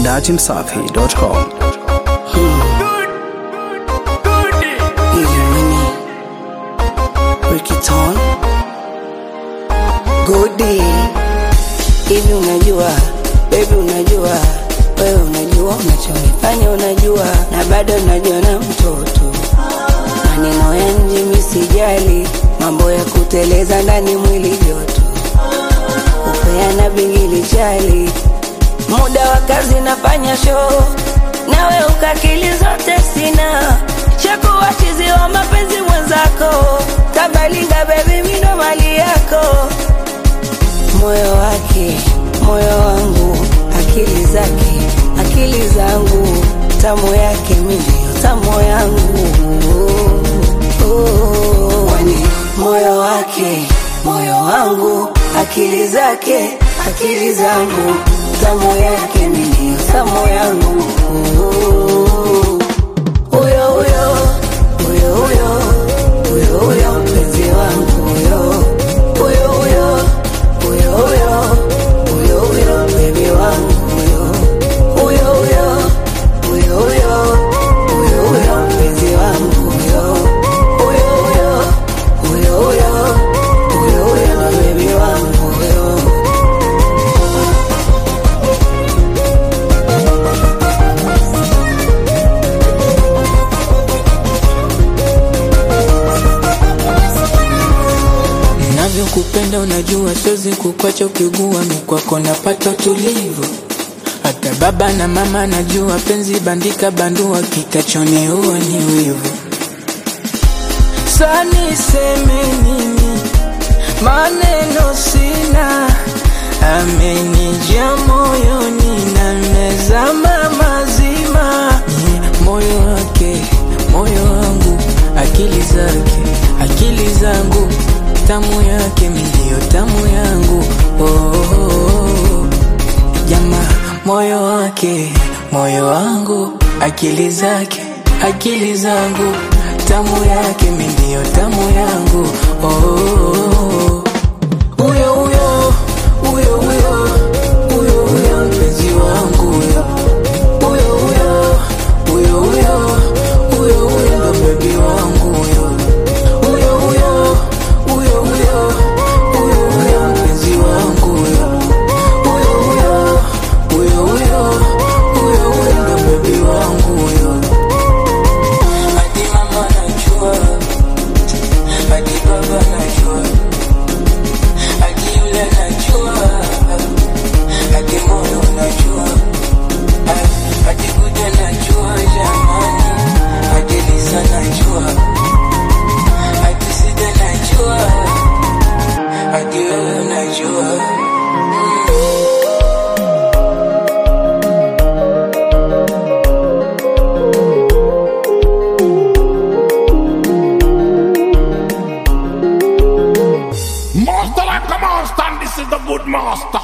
datimsafi.com. Ili Winnie, Ricky-Ton, Goody. Hivi unajua, baby unajua, wewe unajua unachonifanya unajua, na bado unajua na mtoto. Maneno ya nje mi sijali, mambo ya kuteleza ndani mwili joto, kupeana bingili chali, muda wa kazi nafanya show, nawe ukakili zote sina, shakuwa chizi wa mapenzi mwenzako, kabalinga bebi mindo mali yako moyo wake, moyo wangu, akili zake, akili zangu, tamu yake mi ndio tamu yangu. Oh, Kwani moyo wake, moyo wangu, akili zake, akili zangu, tamu yake mi ndio tamu yangu. Huyo huyo, huyo huyo, huyo huyo mpenzi wangu huyo, huyo huyo huyo huyo huyo huyo bebi wangu huyo huyo huyo huyo huyo huyo huyo mpenzi wangu huyo huyo huyo huyo huyo huyo huyo bebi wangu huyo Navyokupenda unajua, siwezi kukwacha ukigua, mi kwako napata utulivu. Hata baba na mama najua, penzi bandika bandua, kitachoniua ni wivu. Sa niseme nini? Maneno sina, amenijia moyoni na mezama mazima. Ni moyo wake, moyo wangu, akili zake, akili zangu, tamu yake mi ndio tamu yangu. Oh, oh, oh. Jama, moyo wake, moyo wangu, akili zake, akili zangu, tamu yake mi ndio tamu yangu. Oh, oh, oh. Huyo huyo, huyo huyo, huyo huyo mpenzi wangu huyo. Huyo huyo, huyo huyo, huyo huyo ndo bebi wangu huyo. Huyo huyo, huyo huyo, huyo huyo mpenzi wangu huyo. Huyo huyo, huyo huyo, huyo huyo ndo bebi wangu huyo. Hadi mama najua, hadi baba najua, hadi yule najua, hadi moyo unajua, hadi kuja najua jamani, hadi Lisa najua, hadi Sida najua, hadi wewe najua. Master like a master, and this is the good master.